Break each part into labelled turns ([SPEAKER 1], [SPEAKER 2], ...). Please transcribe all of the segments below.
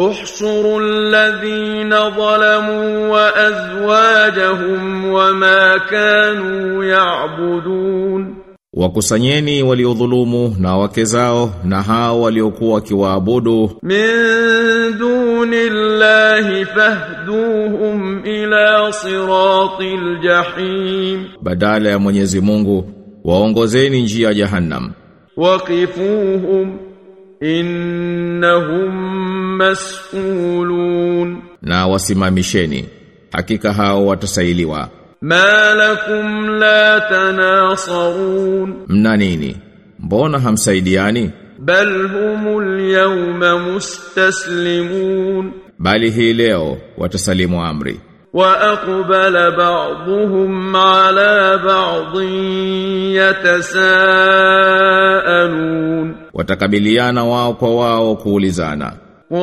[SPEAKER 1] احشروا الذين ظلموا وأزواجهم وما كانوا يعبدون
[SPEAKER 2] Wakusanyeni waliodhulumu na wake zao na hao waliokuwa wakiwaabudu
[SPEAKER 1] من دون الله فاهدوهم إلى صراط الجحيم
[SPEAKER 2] badala ya Mwenyezi Mungu waongozeni njia ya Jahannam
[SPEAKER 1] وقفوهم إنهم مسؤولون
[SPEAKER 2] na wasimamisheni hakika hao watasailiwa
[SPEAKER 1] ما لكم لا تناصرون
[SPEAKER 2] mna nini mbona hamsaidiani
[SPEAKER 1] بل هم اليوم مستسلمون
[SPEAKER 2] bali hii leo watasalimu amri
[SPEAKER 1] وأقبل بعضهم على بعض يتساءلون
[SPEAKER 2] watakabiliana wao kwa wao kuulizana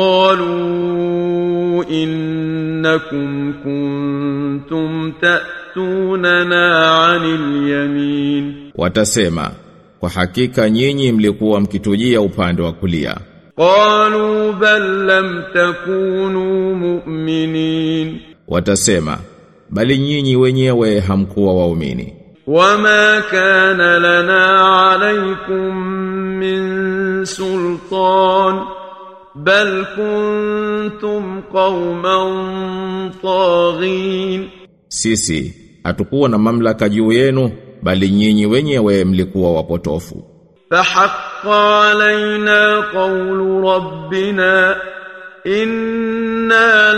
[SPEAKER 1] قالوا إنكم كنتم تأتوننا عن اليمين
[SPEAKER 2] watasema kwa hakika nyinyi mlikuwa mkitujia upande wa kulia
[SPEAKER 1] قالوا بل لم تكونوا مؤمنين
[SPEAKER 2] watasema bali nyinyi wenyewe hamkuwa waumini
[SPEAKER 1] وما كان لنا عليكم من سلطان بل كنتم قوما طاغين
[SPEAKER 2] sisi hatukuwa na mamlaka juu yenu bali nyinyi wenyewe mlikuwa wapotofu
[SPEAKER 1] فحق علينا قول ربنا إنا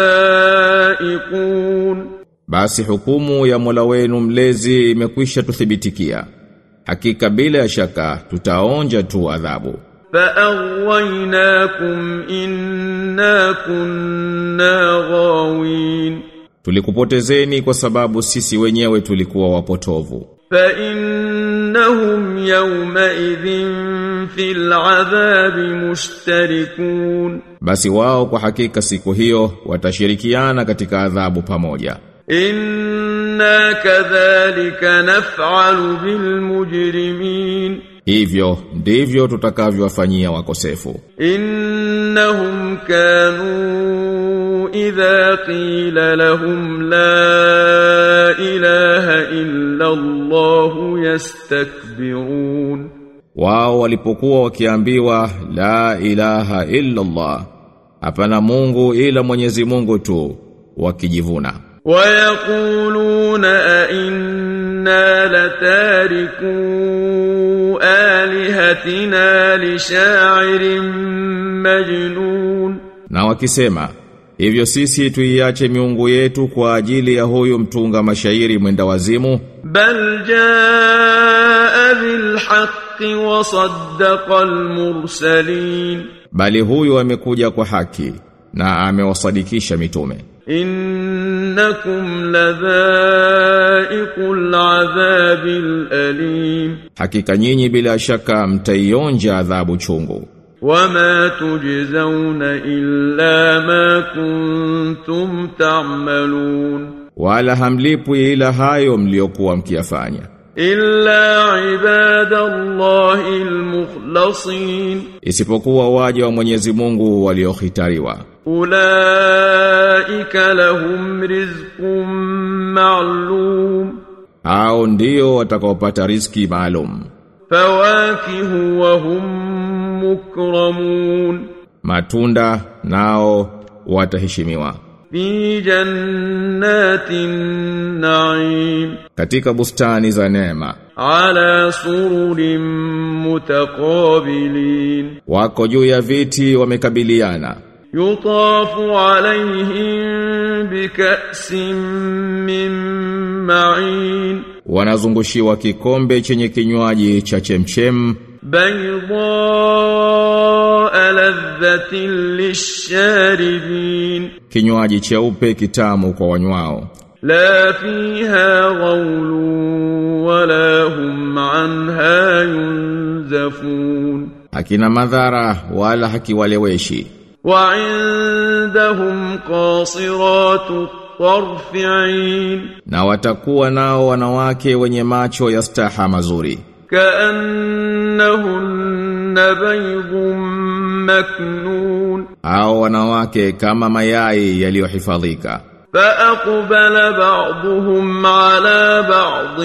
[SPEAKER 1] لذائقون
[SPEAKER 2] basi hukumu ya Mola wenu mlezi imekwisha tuthibitikia hakika bila ya shaka tutaonja tu adhabu
[SPEAKER 1] فأغويناكم إنا كنا غاوين
[SPEAKER 2] tulikupotezeni kwa sababu sisi wenyewe tulikuwa wapotovu
[SPEAKER 1] فإنهم يومئذ في العذاب مشتركون
[SPEAKER 2] basi wao kwa hakika siku hiyo watashirikiana katika adhabu pamoja
[SPEAKER 1] إنا كذلك نفعل بالمجرمين
[SPEAKER 2] hivyo ndivyo tutakavyowafanyia wakosefu
[SPEAKER 1] إنهم كانوا إذا قيل لهم لا إله إلا الله يستكبرون
[SPEAKER 2] wao walipokuwa wakiambiwa la ilaha illa Allah hapana Mungu ila Mwenyezi Mungu tu wakijivuna
[SPEAKER 1] ويقولون أئنا لتاركو آلهتنا لشاعر مجنون
[SPEAKER 2] na wakisema hivyo sisi tuiache miungu yetu kwa ajili ya huyu mtunga mashairi mwenda wazimu
[SPEAKER 1] بل جاء بالحق وصدق المرسلين
[SPEAKER 2] bali huyu amekuja kwa haki na amewasadikisha mitume
[SPEAKER 1] إنكم لذائق العذاب الأليم
[SPEAKER 2] hakika nyinyi bila shaka mtaionja adhabu chungu
[SPEAKER 1] وما تجزون إلا ما كنتم تعملون
[SPEAKER 2] wala hamlipwi ila hayo mliokuwa mkiyafanya
[SPEAKER 1] إلا عباد الله المخلصين
[SPEAKER 2] isipokuwa waja wa Mwenyezi Mungu waliohitariwa
[SPEAKER 1] أولئك لهم رزق معلوم
[SPEAKER 2] hao ndio watakaopata riziki maalum
[SPEAKER 1] فواكه وهم مكرمون
[SPEAKER 2] matunda nao wataheshimiwa
[SPEAKER 1] في جنات النعيم
[SPEAKER 2] katika bustani za neema
[SPEAKER 1] على سرر متقابلين
[SPEAKER 2] wako juu ya viti wamekabiliana
[SPEAKER 1] يطاف عليهم بكأس من معين
[SPEAKER 2] wanazungushiwa kikombe chenye kinywaji cha chemchem
[SPEAKER 1] بيضاء لذة للشاربين
[SPEAKER 2] kinywaji cheupe kitamu kwa wanywao
[SPEAKER 1] لا فيها غول ولا هم عنها ينزفون
[SPEAKER 2] hakina madhara wala hakiwaleweshi
[SPEAKER 1] وعندهم قاصرات الطرف عين
[SPEAKER 2] na watakuwa nao wanawake wenye macho ya staha mazuri
[SPEAKER 1] كأنهن بيض مكنون
[SPEAKER 2] au wanawake kama mayai yaliyohifadhika
[SPEAKER 1] فأقبل بعضهم على بعض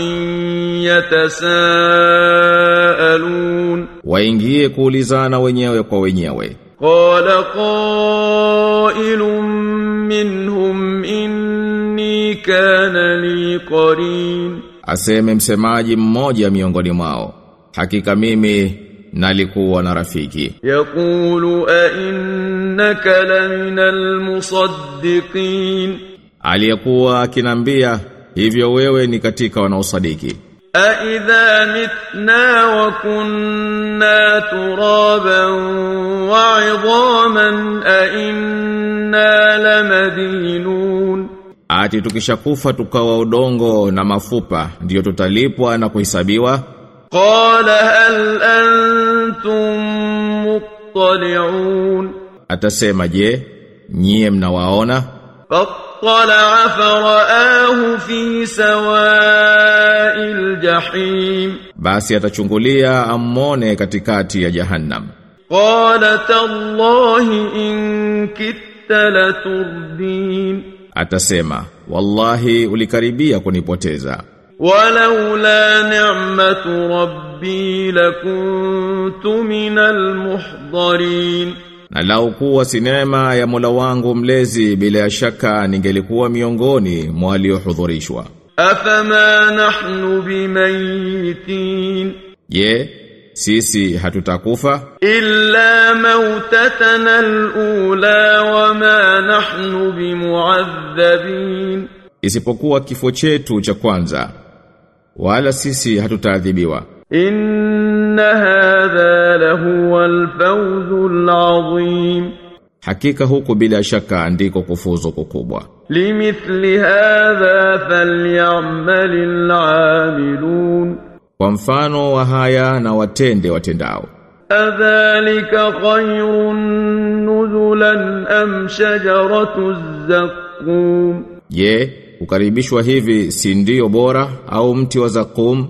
[SPEAKER 1] يتساءلون
[SPEAKER 2] waingie kuulizana wenyewe kwa wenyewe
[SPEAKER 1] قال قائل منهم إني كان لي قرين
[SPEAKER 2] aseme msemaji mmoja miongoni mwao hakika mimi nalikuwa na rafiki
[SPEAKER 1] يقول أئنك لمن المصدقين
[SPEAKER 2] aliyekuwa akinambia hivyo wewe ni katika wanaosadiki
[SPEAKER 1] أئذا متنا وكنا ترابا وعظاما أئنا لمدينون
[SPEAKER 2] ati tukishakufa tukawa udongo na mafupa ndiyo tutalipwa na kuhesabiwa
[SPEAKER 1] قال هل أنتم مطلعون
[SPEAKER 2] atasema je nyie mnawaona
[SPEAKER 1] فاطلع فرآه في سواء الجحيم
[SPEAKER 2] basi atachungulia ammone katikati ya jahannam
[SPEAKER 1] قال تالله إن كدت لتردين
[SPEAKER 2] atasema wallahi ulikaribia kunipoteza
[SPEAKER 1] ولولا نعمة ربي لكنت من المحضرين
[SPEAKER 2] na lau kuwa si neema ya Mola wangu mlezi bila ya shaka ningelikuwa miongoni mwa waliohudhurishwa
[SPEAKER 1] أفما نحن بميتين
[SPEAKER 2] je sisi hatutakufa
[SPEAKER 1] إلا موتتنا الأولى وما نحن بمعذبين
[SPEAKER 2] isipokuwa kifo chetu cha kwanza wala sisi hatutaadhibiwa
[SPEAKER 1] إن هذا لهو الفوز العظيم
[SPEAKER 2] hakika huku bila shaka ndiko kufuzu kukubwa
[SPEAKER 1] لمثل هذا فليعمل العاملون
[SPEAKER 2] kwa mfano wa haya na watende watendao
[SPEAKER 1] أذلك خير نزلا أم شجرة الزقوم
[SPEAKER 2] je kukaribishwa hivi si ndio bora au mti wa zakum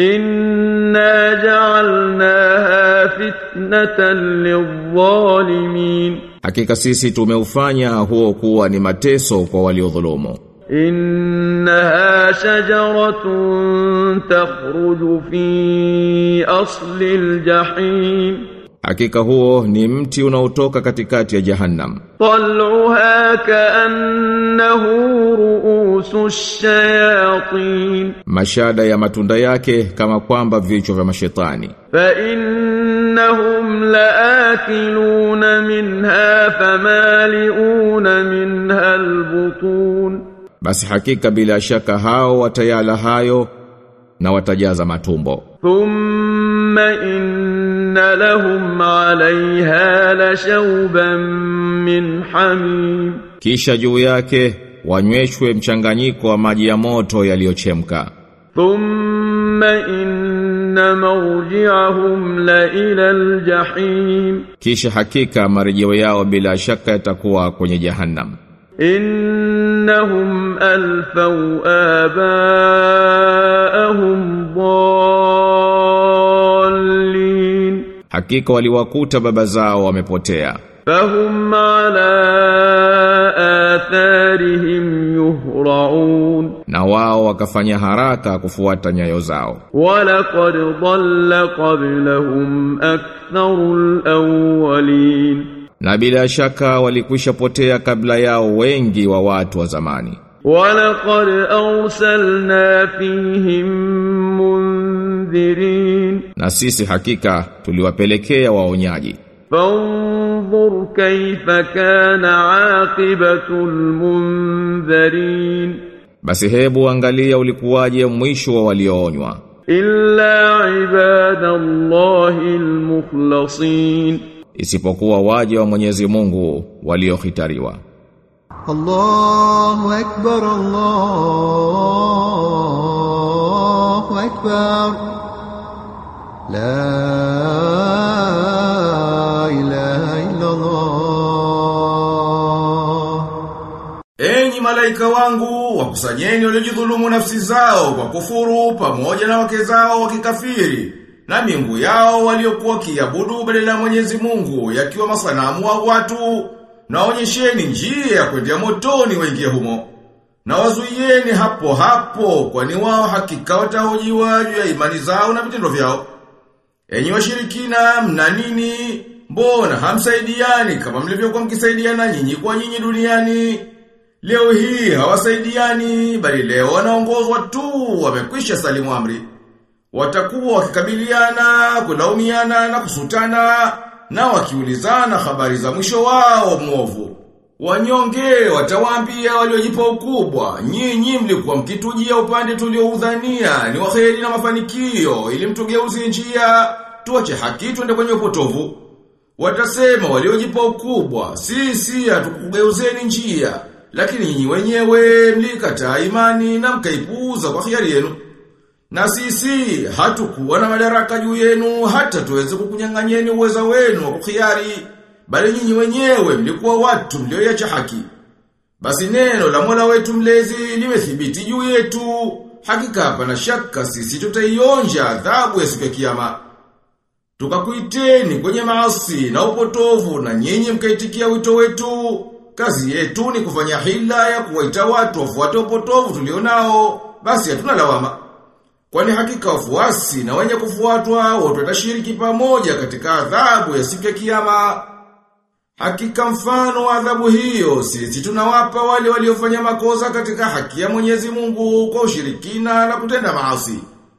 [SPEAKER 1] إنا جعلناها فتنة للظالمين
[SPEAKER 2] hakika sisi tumeufanya huo kuwa ni mateso kwa waliodhulumu
[SPEAKER 1] إنها شجرة تخرج في أصل الجحيم
[SPEAKER 2] hakika huo ni mti unaotoka katikati ya jahannam
[SPEAKER 1] طلعها كأنه رؤوس الشياطين
[SPEAKER 2] mashada ya matunda yake kama kwamba vichwa vya mashetani
[SPEAKER 1] فإنهم لآكلون منها فمالئون منها البطون
[SPEAKER 2] basi hakika bila shaka hao watayala hayo na watajaza matumbo
[SPEAKER 1] ثم إن لهم عليها لشوبا من حميم
[SPEAKER 2] kisha juu yake wanyweshwe mchanganyiko wa maji ya moto yaliyochemka
[SPEAKER 1] ثم إن مرجعهم لإلى الجحيم
[SPEAKER 2] kisha hakika marejeo yao bila shaka yatakuwa kwenye jahannam
[SPEAKER 1] إنهم ألفوا آباءهم ضالين
[SPEAKER 2] hakika waliwakuta baba zao wamepotea
[SPEAKER 1] فهم على آثارهم يهرعون
[SPEAKER 2] na wao wakafanya haraka kufuata nyayo zao
[SPEAKER 1] ولقد ضل قبلهم أكثر الأولين
[SPEAKER 2] na bila shaka walikwisha potea kabla yao wengi wa watu wa zamani
[SPEAKER 1] ولقد أرسلنا فيهم منذرين
[SPEAKER 2] na sisi hakika tuliwapelekea waonyaji
[SPEAKER 1] فانظر كيف كان عاقبة المنذرين
[SPEAKER 2] basi hebu angalia ulikuwaje mwisho wa walioonywa
[SPEAKER 1] إلا عباد الله المخلصين
[SPEAKER 2] isipokuwa waje wa Mwenyezi Mungu waliohitariwa
[SPEAKER 3] الله أكبر الله أكبر لا إله إلا الله
[SPEAKER 4] Enyi malaika wangu, wakusanyeni waliojidhulumu nafsi zao kwa kufuru pamoja na wake zao wakikafiri na miungu yao waliokuwa kiabudu badala ya Mwenyezi Mungu yakiwa masanamu wa watu na onyesheni njia ya kwendea motoni waingie humo na wazuieni hapo hapo kwani wao hakika watahojiwa juu ya imani zao na vitendo vyao enyi washirikina mna nini mbona hamsaidiani kama mlivyokuwa mkisaidiana nyinyi kwa nyinyi duniani leo hii hawasaidiani bali leo wanaongozwa tu wamekwisha salimu amri watakuwa wakikabiliana, kulaumiana na kusutana na wakiulizana habari za mwisho wao mwovu. Wanyonge watawaambia waliojipa ukubwa, nyinyi mlikuwa mkitujia upande tulioudhania ni waheri na mafanikio ili mtugeuze njia, tuache haki twende kwenye upotovu. Watasema waliojipa ukubwa, sisi hatukugeuzeni njia, lakini nyinyi wenyewe mlikataa imani na mkaipuuza kwa hiari yenu. Na sisi hatukuwa na madaraka juu yenu hata tuweze kukunyang'anyeni uweza wenu wa kukhiari, bali nyinyi wenyewe mlikuwa watu mlioiacha haki. Basi neno la Mola wetu mlezi limethibiti juu yetu, hakika hapana shaka sisi tutaionja adhabu ya siku ya kiyama. Tukakuiteni kwenye maasi na upotovu na nyinyi mkaitikia wito wetu. Kazi yetu ni kufanya hila ya kuwaita watu wafuate upotovu tulionao, basi hatuna lawama. Kwani hakika wafuasi na wenye kufuatwa wote watashiriki pamoja katika adhabu ya siku ya kiyama. Hakika mfano wa adhabu hiyo sisi tunawapa wale waliofanya makosa katika haki ya Mwenyezi Mungu kwa ushirikina na kutenda maasi.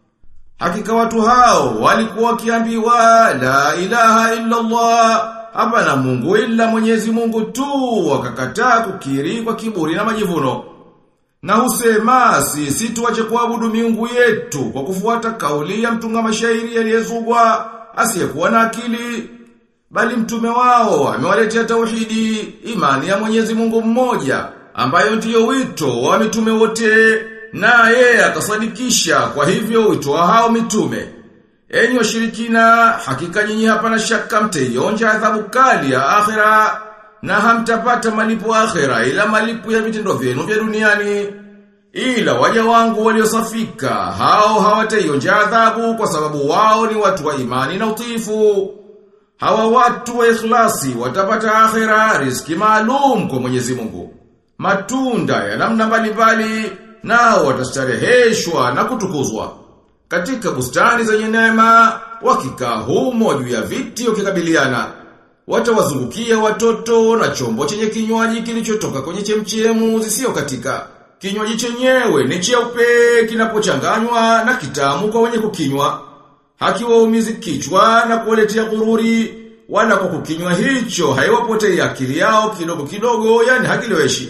[SPEAKER 4] Hakika watu hao walikuwa wakiambiwa la ilaha illa Allah hapana Mungu ila Mwenyezi Mungu tu wakakataa kukiri kwa kiburi na majivuno. Na husema sisi tuache kuabudu miungu yetu kwa kufuata kauli ya mtunga mashairi aliyezugwa asiyekuwa na akili bali mtume wao amewaletea tauhidi imani ya Mwenyezi Mungu mmoja ambayo ndiyo wito wa mitume wote na yeye akasadikisha kwa hivyo wito wa hao mitume enyi washirikina hakika nyinyi hapana shaka mtaionja adhabu kali ya akhera na hamtapata malipo akhera ila malipo ya vitendo vyenu vya duniani ila waja wangu waliosafika hao hawataionja adhabu kwa sababu wao ni watu wa imani na utiifu Hawa watu wa ikhlasi watapata akhira riziki maalum kwa Mwenyezi Mungu. Matunda ya namna mbalimbali nao watastareheshwa na kutukuzwa. Katika bustani zenye neema wakikaa humo juu ya viti wakikabiliana. Watawazungukia watoto na chombo chenye kinywaji kilichotoka kwenye chemchemu zisio katika. Kinywaji chenyewe ni cheupe kinapochanganywa na kitamu kwa wenye kukinywa hakiwaumizi kichwa na kuwaletea gururi wala kwa kukinywa hicho haiwapotei akili yao kidogo kidogo yani hakileweshi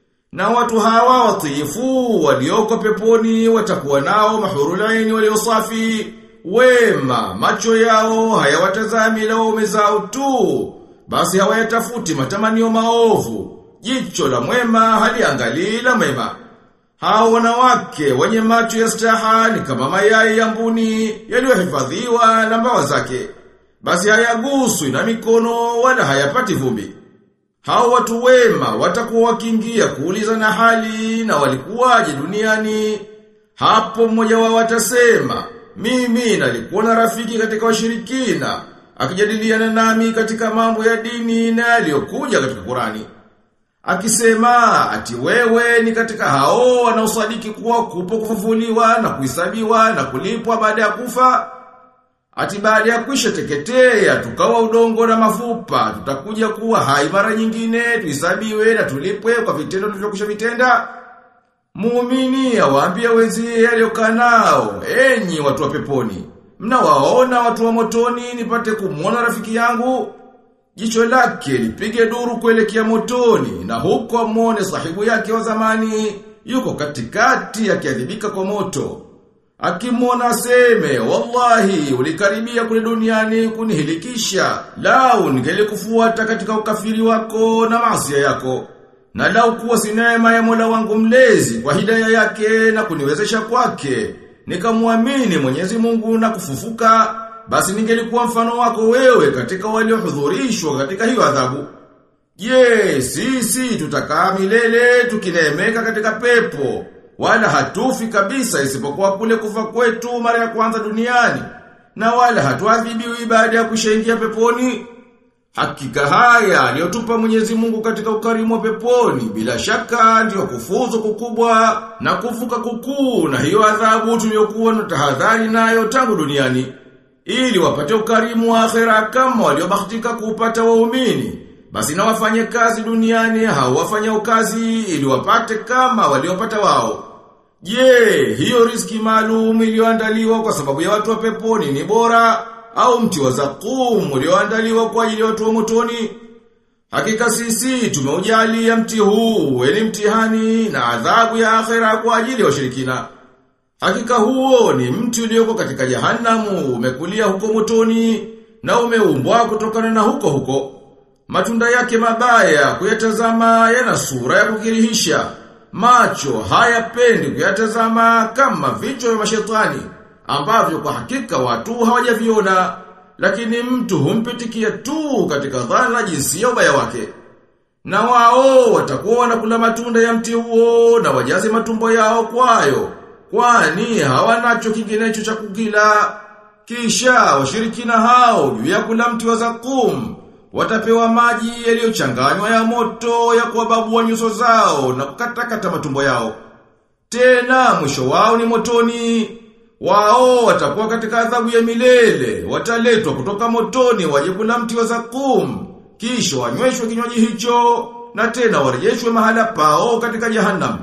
[SPEAKER 4] na watu hawa watiifu walioko peponi watakuwa nao mahurulaini waliosafi wema macho yao hayawatazami laume zao tu basi hawayatafuti matamanio maovu jicho la mwema haliangalii la mwema hao wanawake wenye macho ya staha ni kama mayai ya mbuni yaliyohifadhiwa na mbawa zake. Basi hayaguswi na mikono wala hayapati vumbi. Hao watu wema watakuwa wakiingia kuuliza na hali na walikuwaje duniani. Hapo mmoja wao atasema, mimi nalikuwa na rafiki katika washirikina, akijadiliana nami katika mambo ya dini na yaliyokuja katika Qurani. Akisema ati wewe ni katika hao wanaosadiki kuwa kupo kufufuliwa na kuhesabiwa na kulipwa baada ya kufa. Ati baada ya kuisha teketea tukawa udongo na mafupa tutakuja kuwa hai mara nyingine tuhesabiwe na tulipwe kwa vitendo tulivyokwisha vitenda. Muumini awaambia wenzie aliyokaa nao, enyi watu wa peponi, mnawaona watu wa motoni nipate kumwona rafiki yangu Jicho lake lipige duru kuelekea motoni na huko amwone sahibu yake wa zamani yuko katikati akiadhibika kwa moto. Akimwona aseme, wallahi ulikaribia kule duniani kunihilikisha, lau ningelikufuata katika ukafiri wako na maasi yako. Na lau kuwa si neema ya Mola wangu mlezi kwa hidaya yake na kuniwezesha kwake, nikamwamini Mwenyezi Mungu na kufufuka, basi ningelikuwa mfano wako wewe katika waliohudhurishwa katika hiyo adhabu. Je, sisi tutakaa milele tukineemeka katika pepo, wala hatufi kabisa isipokuwa kule kufa kwetu mara ya kwanza duniani. na wala hatuadhibiwi baada ya kushaingia peponi. Hakika haya aliyotupa Mwenyezi Mungu katika ukarimu wa peponi bila shaka ndiyo kufuzu kukubwa na kuvuka kukuu na hiyo adhabu tuliyokuwa na tahadhari nayo tangu duniani ili wapate ukarimu wa akhera kama waliobahatika kuupata waumini basi na wafanye kazi duniani hao wafanya kazi ili wapate kama waliopata wao Je, hiyo riziki maalum iliyoandaliwa kwa sababu ya watu wa peponi ni bora au mti wa zakum ulioandaliwa kwa ajili ya watu wa motoni? Hakika sisi tumeujalia mti huu weni mtihani na adhabu ya akhera kwa ajili ya washirikina. Hakika huo ni mti ulioko katika jahanamu umekulia huko motoni na umeumbwa kutokana na huko huko. Matunda yake mabaya kuyatazama yana sura ya kukirihisha. Macho hayapendi kuyatazama kama vichwa vya mashetani ambavyo kwa hakika watu hawajaviona lakini mtu humpitikia tu katika dhana jinsi ya ubaya wake. Na wao watakuwa wanakula matunda ya mti huo na wajaze matumbo yao kwayo kwani hawanacho kinginecho cha kukila. Kisha washirikina hao juu ya kula mti wa zakum watapewa maji yaliyochanganywa ya moto ya kuwababua nyuso zao na kukatakata matumbo yao. Tena mwisho wao ni motoni. Wao watakuwa katika adhabu ya milele, wataletwa kutoka motoni waje kula mti wa zakum, kisha wanyweshwe kinywaji hicho na tena warejeshwe mahala pao katika jahannam.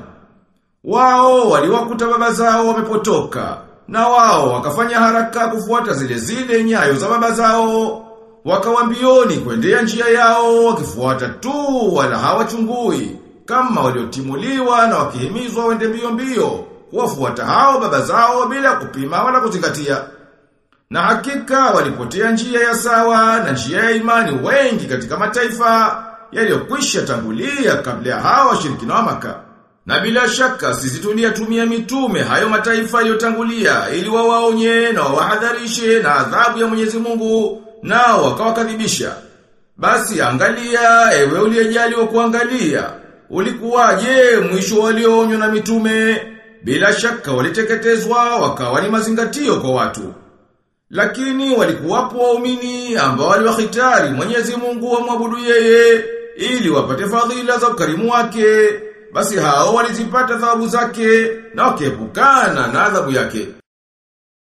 [SPEAKER 4] Wao waliwakuta baba zao wamepotoka, na wao wakafanya haraka kufuata zile zile nyayo za baba zao. Wakawambioni kuendea njia yao wakifuata tu wala hawachungui kama waliotimuliwa na wakihimizwa wende mbio mbio kuwafuata hao baba zao bila kupima wala kuzingatia. Na hakika walipotea njia ya sawa na njia ya imani wengi katika mataifa yaliyokwisha tangulia kabla ya hao washirikina wa Maka. Na bila shaka sisi tuliyatumia mitume hayo mataifa yaliyotangulia ili wawaonye na wawahadharishe na adhabu ya Mwenyezi Mungu nao wakawakadhibisha. Basi angalia ewe uliyejaliwa kuangalia ulikuwaje mwisho walioonywa na mitume bila shaka waliteketezwa wakawa ni mazingatio kwa watu. Lakini walikuwapo waumini ambao waliwahitari Mwenyezi Mungu wamwabudu yeye ili wapate fadhila za ukarimu wake. Basi hao walizipata thawabu zake na wakiepukana na adhabu yake.